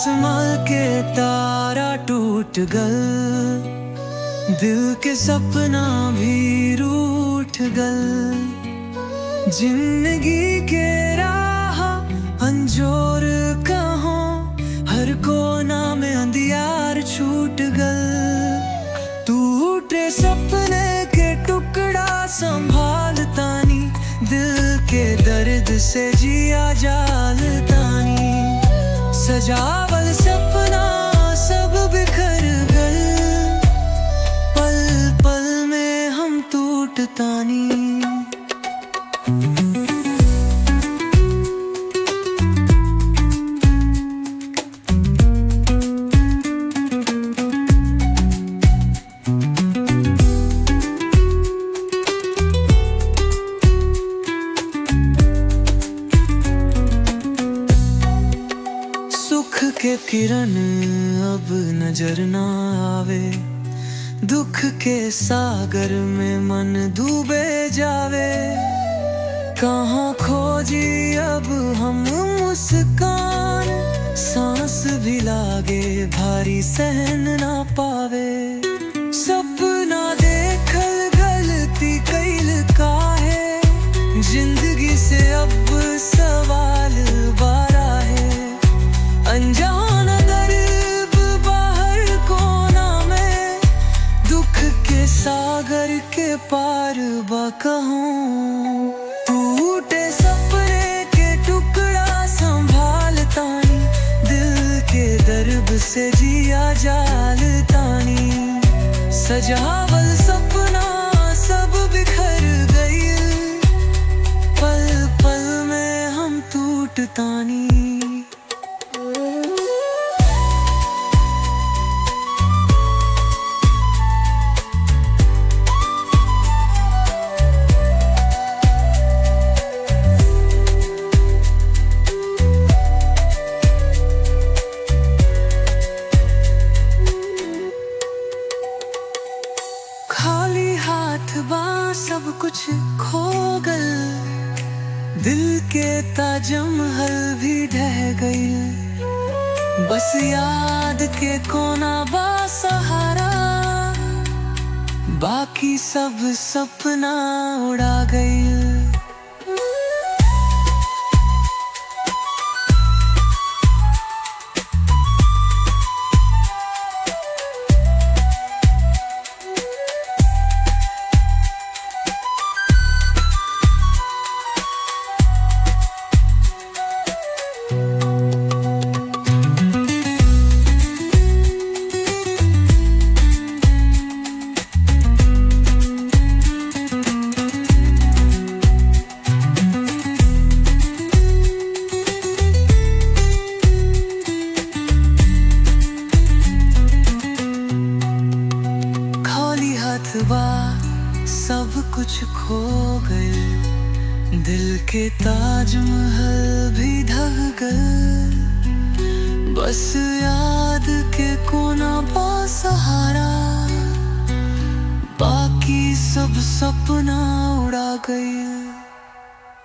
आसमां के तारा टूट गल दिल के सपना भी रूठ गल जिंदगी के राह अंजोर कहो हर कोना में अंधियार छूट गल टूटे सपने के टुकड़ा संभालतानी दिल के दर्द से जिया जालतानी सजावल सपना सब बिखर गल पल पल में हम टूटतानी सुख के किरण अब नजर ना आवे दुख के सागर में मन डूबे जावे कहाँ खोजी अब हम मुस्कान सांस भी लागे भारी सहन ना पावे सपना देखल गलती कैल काहे जिंदगी से अब सवाल बारा है अनजान दर्द बाहर कोना में दुख के सागर के पार बा कहूँ टूटे सपने के टुकड़ा संभालतानी दिल के दर्द से जिया जालतानी सजावल सपना सब बिखर गई पल पल में हम टूटतानी खाली हाथ बा सब कुछ खो गल दिल के ताजमहल भी ढह गई बस याद के कोना बा सहारा बाकी सब सपना उड़ा गई खाली हाथ बा सब कुछ खो गए दिल के ताजमहल भी ढह गए बस याद के कोना बा सहारा बाकी सब सपना उड़ा गए